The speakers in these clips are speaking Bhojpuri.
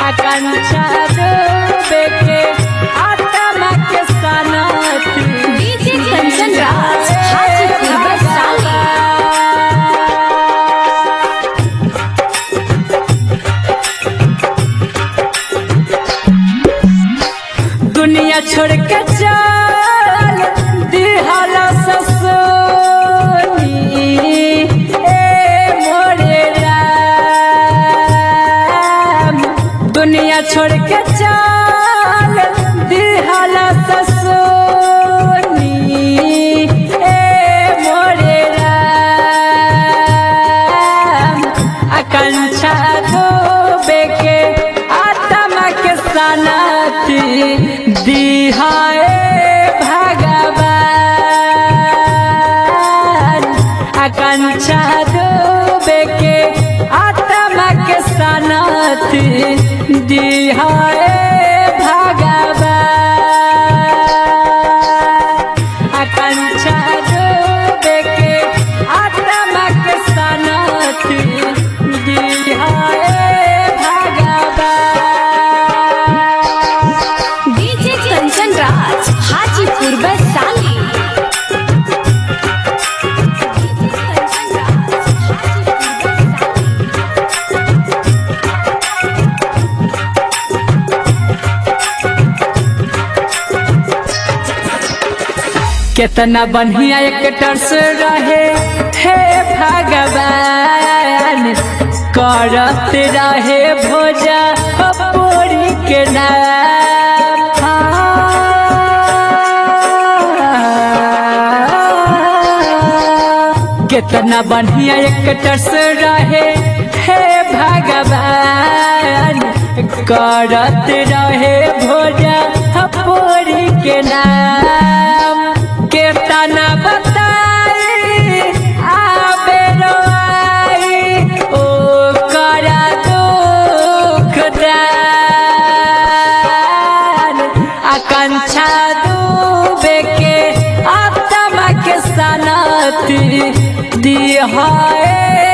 आकांक्षा डूबे के आत्मा के सनती डीजे कंचन राज हाजीपुर वैशाली दुनिया छोड़ के चल दिहाला ससुनी ए मोरे राम दुनिया छोड़ के चल दिहाला ससुनी ए मोरे राम आकांक्षा डूबे के आत्मा के सनती दिहाए भगवान आकांक्षा डूबे के आत्मा के सनती दिहाए भगवान आकांक्षा डूबे के आत्मा के सनती दिहाए भगवान डीजे कंचन राज हाजीपुर वैशाली कितना बढ़िया एक्टर से रहे हे भगवान करत रहे भोजा पूरी के नाम कितना बढ़िया एक्टर से रहे हे भगवान करत रहे भोजा पूरी के नाम केतना बताई आबे रोआई ओ करा दुख दान आकांक्षा डूबे के आत्मा के सनती दिहाए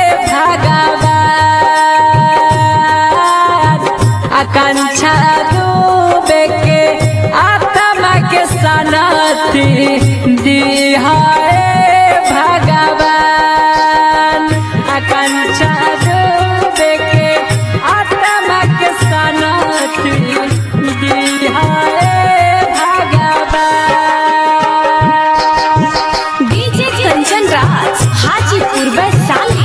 भगवान आकांक्षा डूबे के आत्मा के सनती दिहाए भगवान आकांक्षा डूबे के आत्मा के सनती दिहाए भगवान डीजे कंचन राज हाजीपुर वैशाली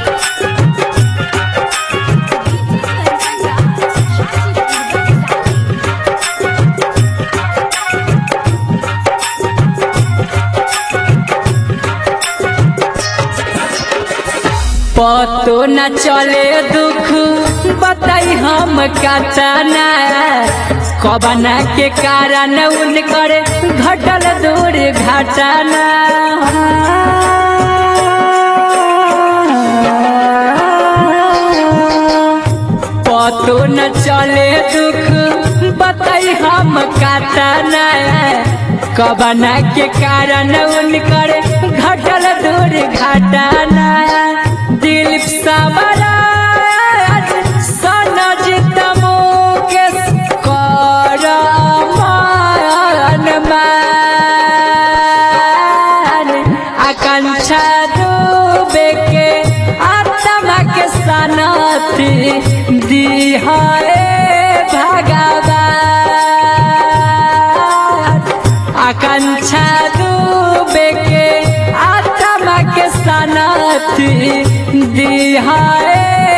पतो न चले दुख बताई हम कतना कबना के कारण उनकर घटल दूर घटना पतो न चले दुख बताई हम कतना कबना के कारण उनकर घटल दूर घटना दिलीप सावराज सनज तमो के कर मान मान आकांक्षा डूबे के आत्मा के सनती दिहाए भगवान आकांक्षा डूबे के आत्मा के सनती दिहाए